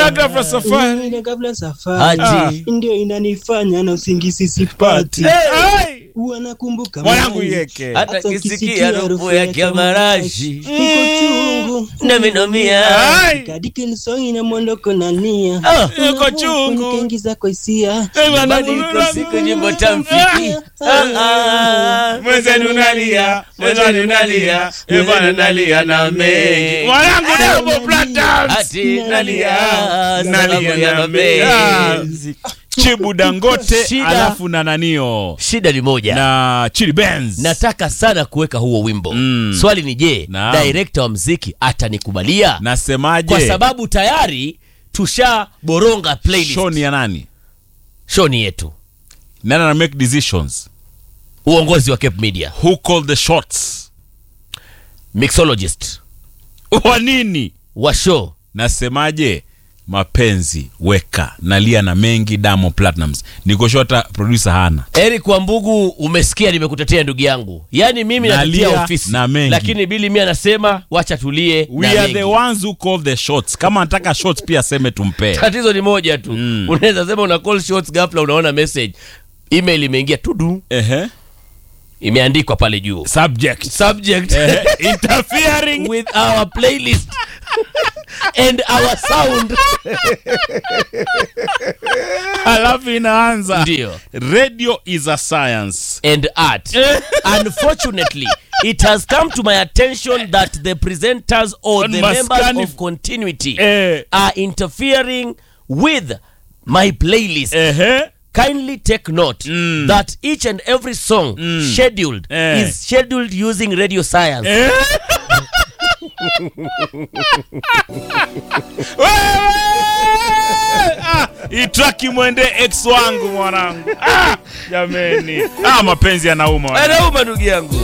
Unaenda ghafla safari. Unaenda kabla safari Ati. ndio inanifanya na usingizi sipati Ai! huwa nakumbuka Mwanangu mali. yeke. hata Hata kisikia ukisikia harufu harufu ya ya kiamarashi Niko chungu naminomia Ai! kadiki lisongi na mwondoko na nia Ah. Yuko chungu. nikaingiza kwa hisia Eh, bwana, badiliko siku nyimbo tamfiki Ah, ah. Mwenzenu nalia, mwenzenu nalia, eh, bwana nalia na mengi. Mwanangu Diamond Platnumz. ati nalia Nalia sababu ya na mapenzi Chibu Dangote Shida. alafu na nanio shida ni moja na Chili Benz. nataka sana kuweka huo wimbo Mm. swali ni je Naam. direkta wa mziki atanikubalia Nasemaje? kwa sababu tayari tushaboronga playlist show ni ya nani? show ni yetu Nani ana make decisions? uongozi wa Cape Media Who called the shots? mixologist Wa nini? wa show Nasemaje? Mapenzi weka nalia na mengi Diamond Platnumz. Niko sure hata producer hana. Eric Wambugu, umesikia nimekutetea ndugu yangu, yaani mimi Nalia natetea ofisi na mengi. lakini Bili mi anasema wacha tulie We na are mengi. the ones who call the shots. Kama anataka shots pia aseme tumpe. Tatizo ni moja tu Mm. unaweza sema una call shots, ghafla unaona message email imeingia tudu, Ehe. imeandikwa pale juu Subject. subject Ehe. Interfering. with our playlist and our sound Alafu inaanza. ndio Radio is a science. and art. Unfortunately, it has come to my attention that the presenters or On the Maskani- members of continuity Eh. are interfering with my playlist. Ehe. Kindly take note Mm. that each and every song scheduled Eh. is scheduled using radio science. Eh. Wewe! Ah, itraki mwende ex wangu mwanangu. Ah, jameni. Ah, mapenzi yanauma. wana. Anauma ndugu yangu.